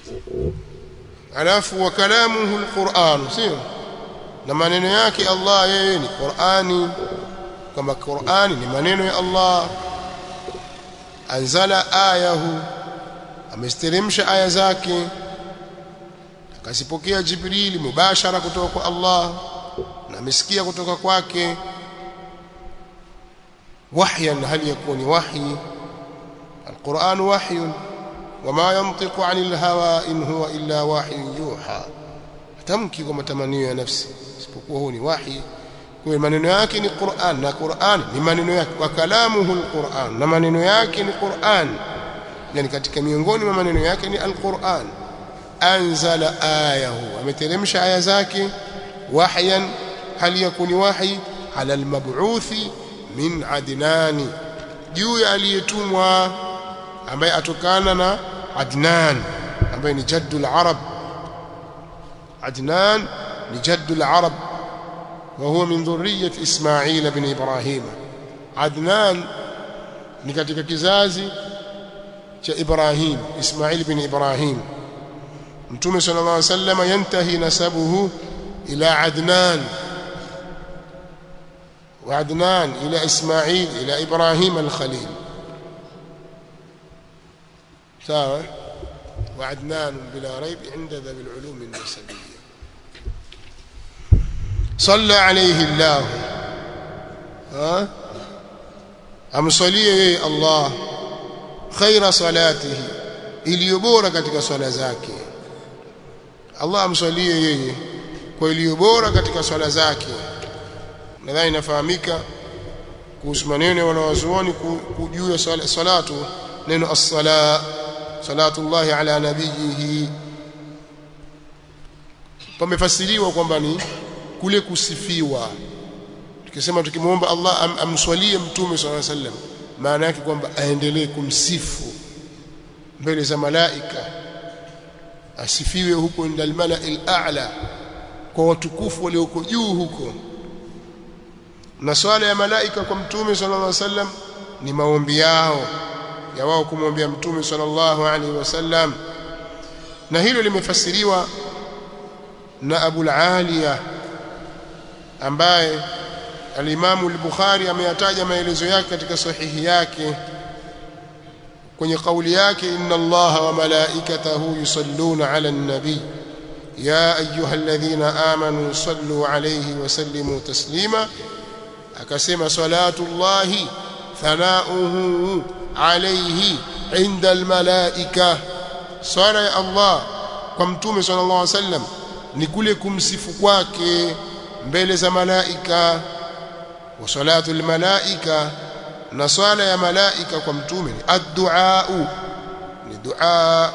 alafu wa kalamuhu alquran sio na maneno yake Allah yeye ni Qur'ani kama Qur'ani ni maneno ya Allah anzala ayahu amesteremsha aya zake akasipokea Jibrili mubashara kutoka kwa Allah na amesikia kutoka kwake wahyan hal yakuni wahyi القرآن وحي وما ينطق عن الهوى إن هو إلا وحي يوحى tamki kwa matamanio ya nafsi isipokuwa huu ni wahi kwa maneno yake ni Qur'an na Qur'an ni maneno yake wa kalamuhu al-Qur'an na maneno yake ni Qur'an yani katika miongoni mwa maneno yake ni al-Qur'an anzala ayahu ameteremsha aya zake wahyan hal yakuni wahi ala al-mab'uthi min adnani juu ya aliyetumwa ambaye atokana na Adnan ambaye ni jaddul arab عدنان لجد العرب وهو من ذرية إسماعيل بن إبراهيم عدنان ni katika kizazi cha Ibrahim Ismail bin Ibrahim Mtume sallallahu alaihi wasallam yantahi nasabuhu ila Adnan wa Adnan ila Ismail ila Ibrahim al-Khalil sawa وعدنان بلا ريب عند ذوي العلوم النسبية صلى عليه الله ها amsalie Allah khaira salatihi iliyo bora katika swala zake Allah amsalie yeye kwa iliyo bora katika swala zake nadhani inafahamika kuhusu maneno ya wanawazuoni juu ya salatu neno as-sala salatullahi ala nabiyihi pamefasiriwa kwamba ni kule kusifiwa tukisema tukimwomba Allah am, amswalie mtume swalla sallam maana yake kwamba aendelee kumsifu mbele za malaika asifiwe huko ndal mala'il a'la kwa watukufu walioko juu huko na swala ya malaika kwa mtume sallallahu alaihi wasallam ni maombi yao ya wao kumwambia mtume sallallahu alaihi wasallam na hilo limefasiriwa na Abu al-Aliya ambaye al-Imam al-Bukhari ameyataja maelezo yake katika sahihi yake kwenye kauli yake inna Allaha wa malaikatahu yusalluna ala an-nabi ya ayyuhalladhina amanu sallu alayhi wa sallimu taslima akasema salatullahi thanauhu alayhi inda almalaika swala ya Allah kwa mtume sallallahu alaihi wasallam ni kule kumsifu kwake mbele za malaika wa salatu almalaika na swala ya malaika kwa mtume ni addu'a ni dua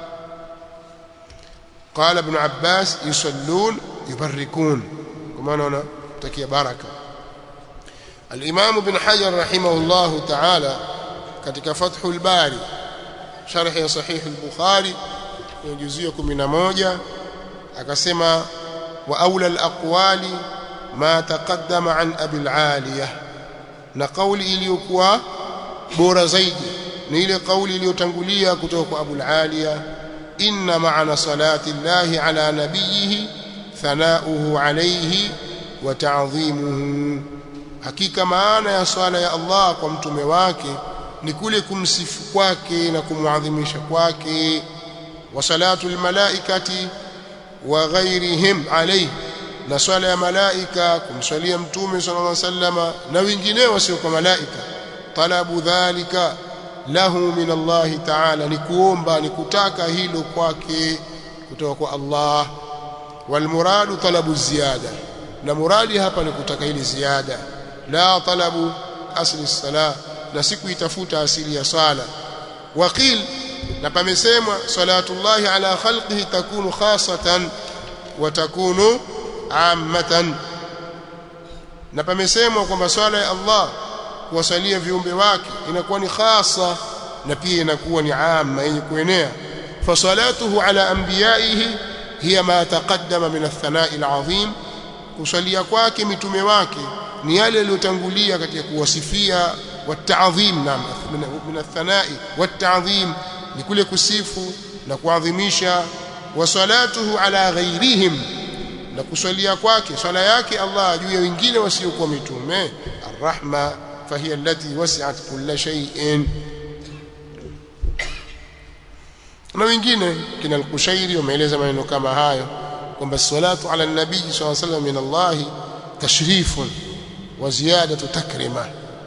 قال ابن عباس يصلون يبركون كما انا تكي بركه الامام ابن حجر رحمه الله تعالى katika Fathul Bari sharh ya sahih al-Bukhari kwenye juzuu 11 akasema wa aula al-aqwali ma taqaddama an Abi al-Aliyah na kauli iliyokuwa bora zaidi ni ile kauli iliyotangulia kutoka kwa Abu al-Aliyah inna ma'ana salati Allah ala nabiyhi thanauhu alayhi wa ta'dhimuhu hakika maana ya swala ya Allah kwa mtume wake ni kule kumsifu kwake na kumwadhimisha kwake wa salatul malaikati wa ghairihim alayhi na swala ya malaika kumswalia mtume sallallahu alaihi wasallama na wengineo sio kwa malaika talabu dhalika lahu min Allah ta'ala ni kuomba ni kutaka hilo kwake kutoka kwa Allah wal muradu talabu ziyada na muradi hapa ni kutaka ili ziada la talabu asli salah na sikuitafuta asili ya swala waqil na pamesemwa salatullahi ala khalqihi takunu khasatan wa takunu ammatan na pamesemwa kwamba swala ya Allah kuwasalia viumbe wake inakuwa ni khasa na pia inakuwa ni amma yenye kuenea fasalatuhu ala anbiyaihi hiya ma taqaddama min ath-thana'i al-'azim kusalia kwake mitume wake ni yale yaliyotangulia katika kuwasifia والتعظيم نعم من الثناء والتعظيم لكل كسيف na kuadhimisha wa salatuhu ala ghairihim na kuswalia kwake swala yake Allah juu ya wengine wasiokuwa mitume arrahma fahiya allati wasi'at kulla shay'in na wengine kina al-Kushairi wameeleza maneno kama hayo kwamba salatu ala nabii sallallahu alayhi wasallam min Allah tashrifun wa ziyadatu takrima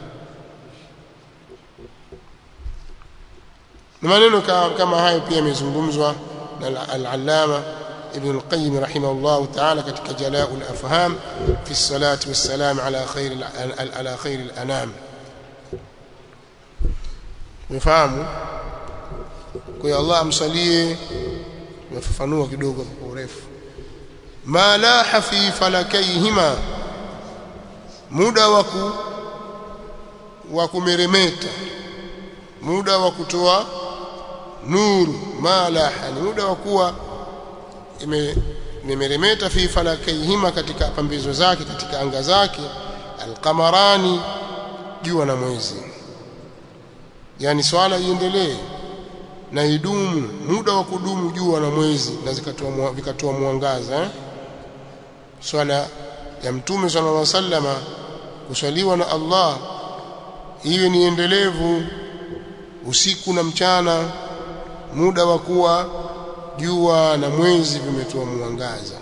na maneno kama hayo pia yamezungumzwa na al-Allama ابن القيم رحمه الله تعالى ketika جلاء الافهام في الصلاه والسلام على خير على خير الانام mfahamu kwa Allah amsalie nafafanua kidogo kwa urefu ma laha fi falakayhima muda wa wa kumeremeta muda wa kutoa nuru ma laha ni muda wa kuwa imemeremeta fi falakayhima katika pambizo zake katika anga zake alqamarani jua na mwezi yani swala iendelee na idumu muda wa kudumu jua na mwezi na zikatoa vikatoa mwangaza eh? swala ya mtume sallallahu alaihi wasallama kuswaliwa na Allah iwe ni endelevu usiku na mchana muda wa kuwa jua na mwezi vimetoa mwangaza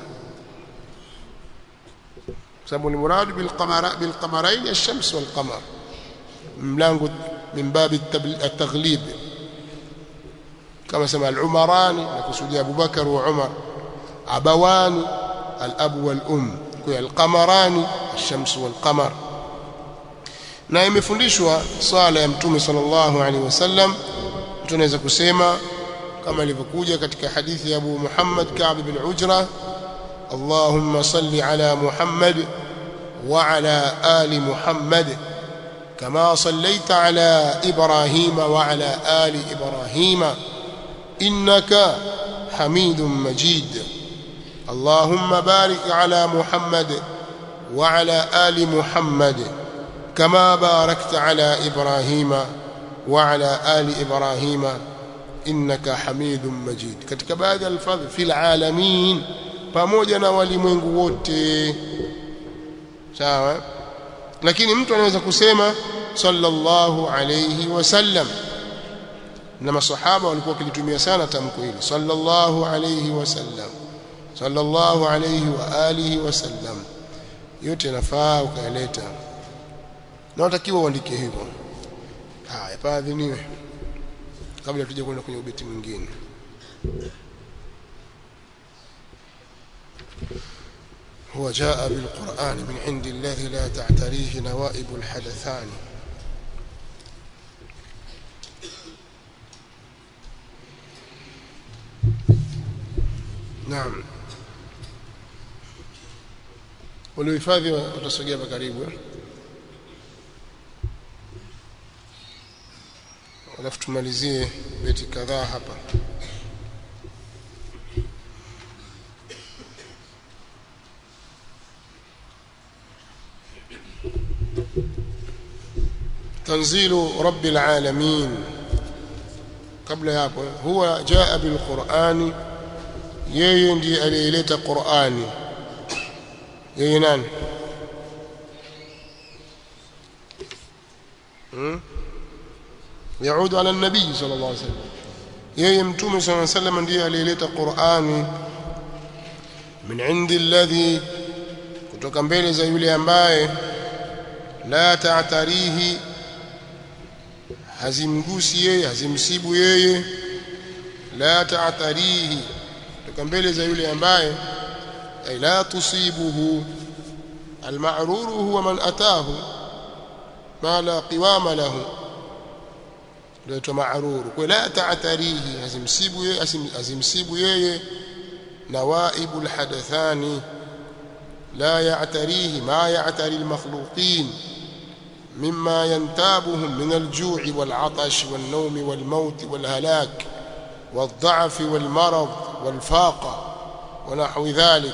sababu ni muradu bil qamara bil qamarain ash-shams wal qamar mlango min bab at-taghlib kama sema al-umarani nakusudia Abu Bakar wa Umar abawani al-ab wal um kwa al-qamarani ash-shams wal qamar na imefundishwa swala ya mtume sallallahu alaihi wasallam tunaweza kusema kama ilivyokuja katika hadithi ya Abu Muhammad Ka'b bin Ujra Allahumma salli ala Muhammad wa ala ali Muhammad kama sallaita ala Ibrahim wa ala ali Ibrahim innaka Hamidum Majid اللهم بارك على محمد وعلى آل محمد كما باركت على إبراهيم وعلى آل إبراهيم innaka hamidum majid katika baadhi ya alfadhi fil alamin pamoja na walimwengu wote sawa lakini mtu anaweza kusema sallallahu alayhi wasallam na masahaba walikuwa wakilitumia sana tamko hili sallallahu alayhi wasallam sallallahu alayhi wa alihi wasallam yote yanafaa ukayaleta na watakiwa uandike hivyo haya paadhiniwe kabla tuje kwenda kwenye ubeti mwingine هو جاء بالقرآن من عند الذي لا تعتريه نوائب الحدثان نعم waliohifadhi watasogea hapa karibu alafu tumalizie beti kadhaa hapa تنزيل رب العالمين قبل hapo huwa jaa bilqurani yeye ndiye aliyeleta qurani yeye nani hmm? يعود على النبي صلى الله عليه وسلم yeye mtume صلى الله عليه وسلم ndiye aliyeleta Qur'ani min indi alladhi kutoka mbele za yule ambaye la ta'tarihi hazimgusi yeye hazimsibu yeye la ta'tarihi kutoka mbele za yule ambaye ay la tusibuhu المعرور هو من أتاه ما لا قوام له ndio maaruru kwa la ta'tarihi azimsibu yeye azimsibu yeye nawaibul hadathani la ya'tarihi ma ya'tari al-makhluqin mimma yantabuhum min al-ju'i wal-'atash wan-nawm wal-maut wal-halak wal-dha'f wal-marad wal-faqa wa nahwi dhalik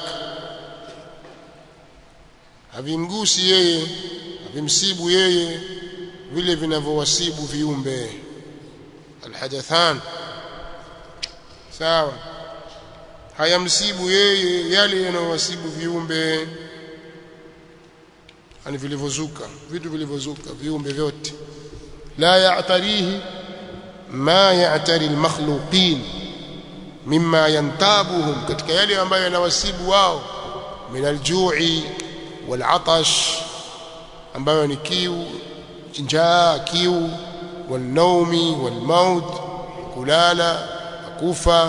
havimgusi yeye havimsibu yeye vile vinavyowasibu viumbe الحدثان sawa hayamsibu yeye yale yanayowasibu viumbe ani vilivyozuka vitu vilivyozuka viumbe vyote la ya'tarihi ma ya'tari al-makhluqin mimma yantabuhum katika yale ambayo yanawasibu wao min al-ju'i wal-'atash ambayo ni kiu njaa kiu wal-nawmi wal-maut kulala kufa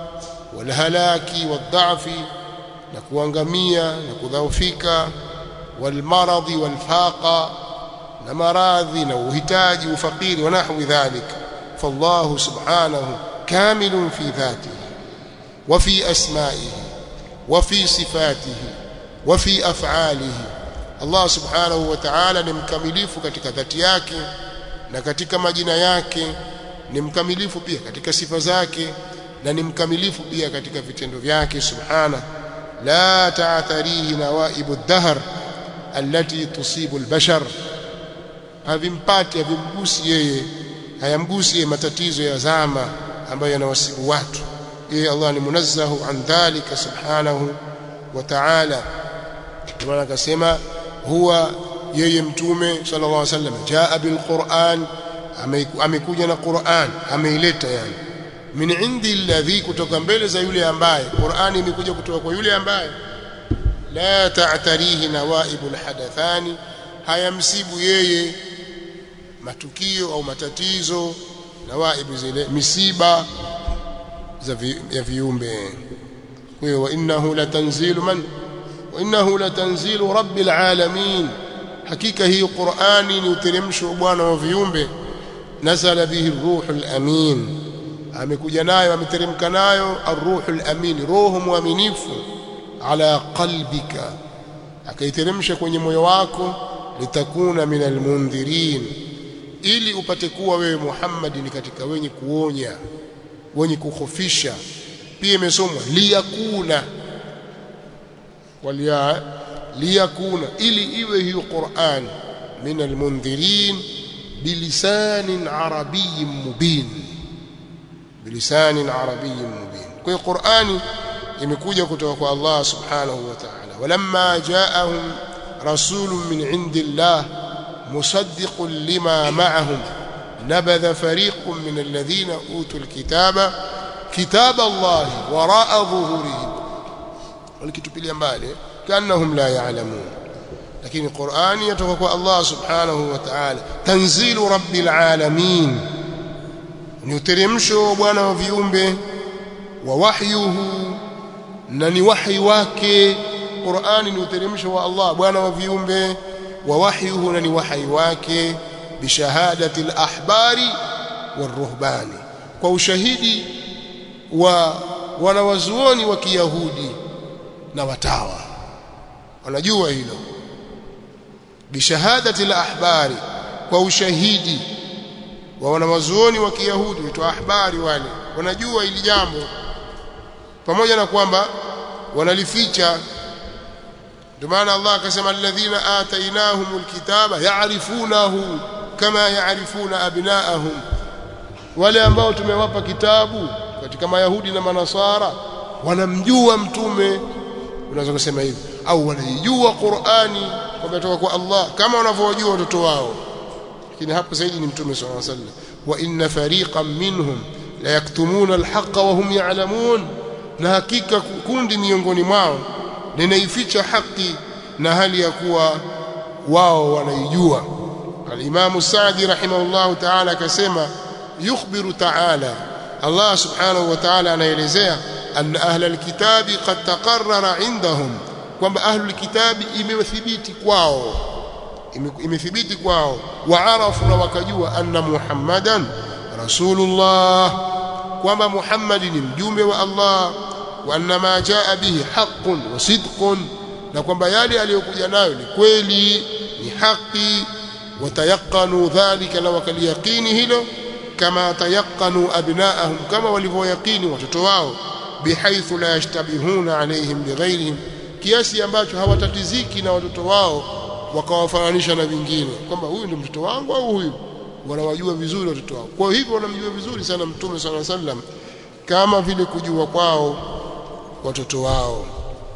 wal-halaki wad-dha'fi na kuangamia na kudhaufika wal-maradhi wal-faqa na maradhi na uhitaji ufakiri wa nahwi dhalika فالله سبحانه كامل في ذاته وفي أسمائه وفي صفاته وفي أفعاله الله سبحانه وتعالى ni mkamilifu katika dhati yake na katika majina yake ni mkamilifu pia katika sifa zake na ni mkamilifu pia katika vitendo vyake subhana la ta'tharihi nawaibu ad-dahr allati tusibu al-bashar havimpati havimgusi yeye hayamgusi matatizo ya zama ambayo yanawasibu watu yeye Allah ni munazzahu an dhalika subhanahu wa ta'ala kama akasema huwa yeye mtume sallallahu alaihi wasallam jaa bil Qur'an amekuja na Qur'an ameileta yani min indi alladhi kutoka mbele za yule ambaye Qur'ani imekuja kutoka kwa yule ambaye la ta'tarihi nawaibul hadathani hayamsibu yeye matukio au matatizo na waibu zile misiba za vi, ya viumbe kwa hiyo innahu latanzilu man wa innahu latanzilu rabbil alamin hakika hii Qur'ani ni uteremsho wa bwana wa viumbe nazala bihi ruhul amin amekuja nayo ameteremka nayo arruhul amin roho mwaminifu ala qalbika akaiteremsha kwenye moyo wako litakuna minal mundhirin ili upate kuwa wewe Muhammad ni katika wenye kuonya wenye kukhofisha pia imesomwa liyakuna walia liyakuna ili iwe hiyo Qur'an min almundhirin bilisanin arabiyyin mubin bilisanin arabiyyin mubin kwa hiyo Qur'ani imekuja kutoka kwa Allah subhanahu wa ta'ala walamma ja'ahum rasulun min indillah مصدق لما معهم نبذ فريق من الذين أوتوا الكتاب كتاب الله وراء ظهورهم والكتب mbali كأنهم لا يعلمون لكن القرآن يتوقع الله سبحانه وتعالى تنزيل رب العالمين نترمشو bwana wa viumbe wa wahyuhu na ni wahi wake Qur'ani ni uteremsho wa Allah bwana wa viumbe ووحيه نني وحي wake bishahadati al-ahbari waruhbani kwa ushahidi wa wanawazuoni wa Kiyahudi na watawa wanajua hilo bishahadati al-ahbari kwa ushahidi wa wanawazuoni wa Kiyahudi witwa ahbari wale wanajua hili jambo pamoja na kwamba wanalificha ndio maana Allah akasema alladhina atainahumul kitaba ya'rifunahu kama ya'rifuna abnaahum wale ambao tumewapa kitabu katika mayahudi na manasara wanamjua mtume unaweza kusema hivi au wanaijua Qur'ani kwamba kutoka kwa Allah kama wanavyojua watoto wao lakini hapo zaidi ni mtume sallallahu alaihi wasallam wa inna fariqan minhum la yaktumuna alhaqa wa hum ya'lamun na hakika kundi miongoni mwao linaificha haki na hali ya kuwa wao wanaijua al-Imam Sa'di rahimahullah ta'ala akasema yukhbiru ta'ala Allah subhanahu wa ta'ala anaelezea anna ahla al-kitabi qad taqarrara indahum kwamba ahlu al-kitabi imethibiti kwao imethibiti kwao waarafu na wakajua anna muhammadan rasulullah kwamba muhammad ni mjumbe wa Allah wa anna ma jaa bihi haqqun wa sidqun na kwamba yale aliyokuja nayo ni kweli ni haki watayaqanu dhalika na wakaliyaqini hilo kama tayaqanu abnaahum kama walivyoyaqini watoto wao bihaithu la yashtabihuna alaihim bighairihim kiasi ambacho hawatatiziki na watoto wao wakawafananisha na vingine kwamba huyu ndio mtoto wangu au huyu wanawajua vizuri watoto wao kwa hivyo wanamjua vizuri sana mtume sana sallam kama vile kujua kwao watoto wao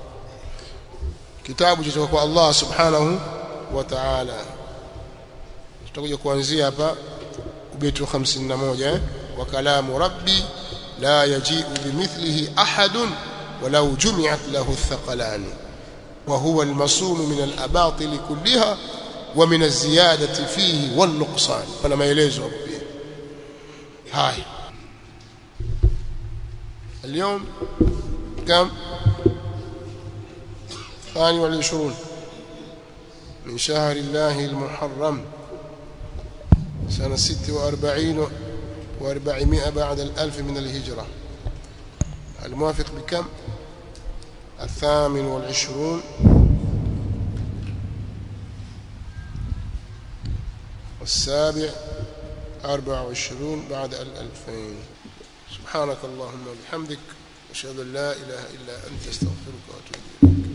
kitabu cha kwa Allah subhanahu wa ta'ala tutakuja kuanzia hapa ubeti 51 eh? wa kalamu rabbi la yaji'u bimithlihi ahadun walau jumi'at lahu athqalan wa huwa almasum min alabatil kullaha wa min alziyadati fihi wan nuqsan pana maelezo hapo pia haya اليوم كم الثاني والعشرون من شهر الله المحرم سنة ست وأربعين وأربعمائة بعد الألف من الهجرة الموافق بكم الثامن والعشرون والسابع أربع وعشرون بعد الألفين سبحانك اللهم وبحمدك أشهد أن لا إله إلا أنت استغفرك وأتوب إليك